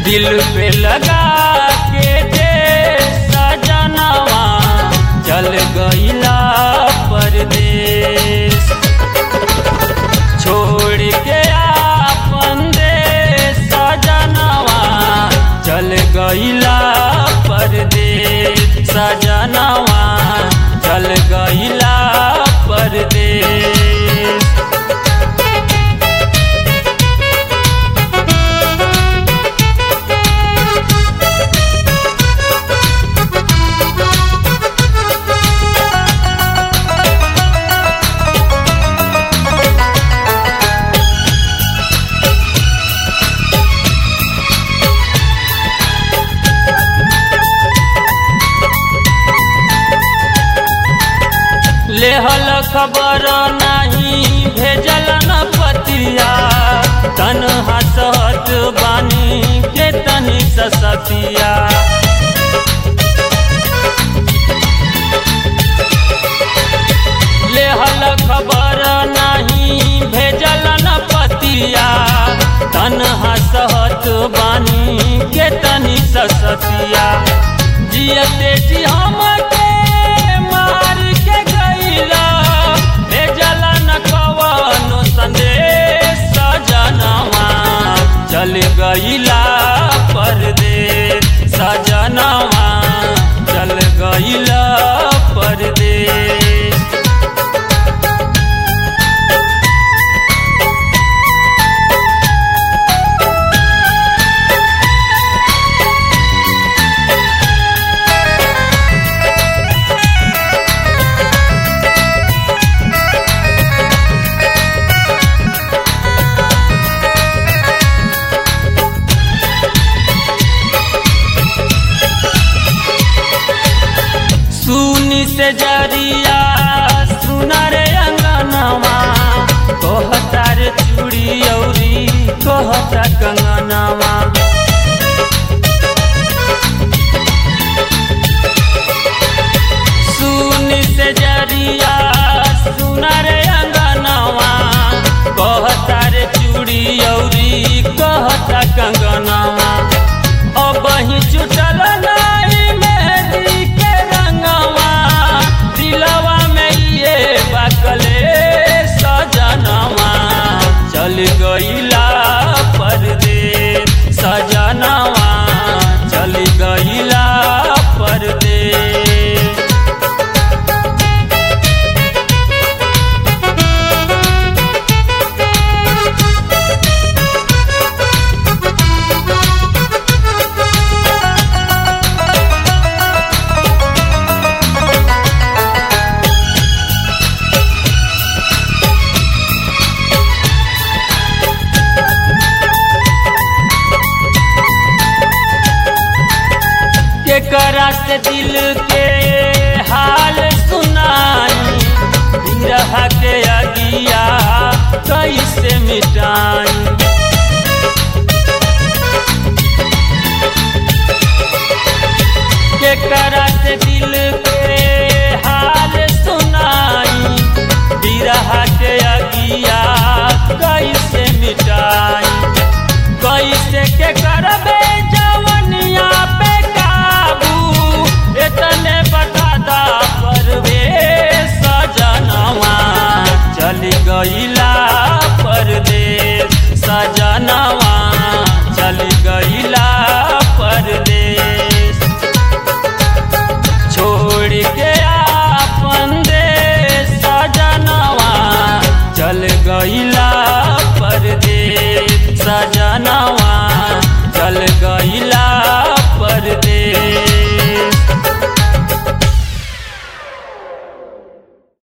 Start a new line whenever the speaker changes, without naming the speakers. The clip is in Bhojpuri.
दिल पे लगा के जे सजनवा चल गईला परदेश छोड़ के आपन देश सजनवा चल गईला परदेश सजनवा चल गईला परदेश लेहल खबर नहीं भेजल न पतिया तन हसहत बानी के तनी ससतिया लेहल खबर नहीं भेजल न पतिया तन हसहत बानी के तनी ससतिया जियते जी हम के मार के गईला भेजल न कवनो संदेश सजनवा चल गईला परदेश सजनवा चल गईला परदेश सुनी से जरिया सुनर अंगनवा कहता रे चूड़ी औरी कहता कंगनवा सुनी से जरिया सुनर अंगनवा कहता रे चूड़ी औरी कहता कंगनवा अब ही चुटल नाई मेहंदी के रंगवा दिलवा में ये बकले सजनवा चल गईला परदेश सजनवा चल गईला परदेश केकरा से दिल के हाल सुनाई विरह के अगिया कैसे मिटाई केकरा से दिल के हाल सुनाई विरह के अगिया कैसे मिटाई कैसे के करबे जवनिया पे काबू इतने बता दा परवे सजनवा चल गईला परदेश सजनवा चल गईला परदेश छोड़ के आपन देश सजनवा चल गईला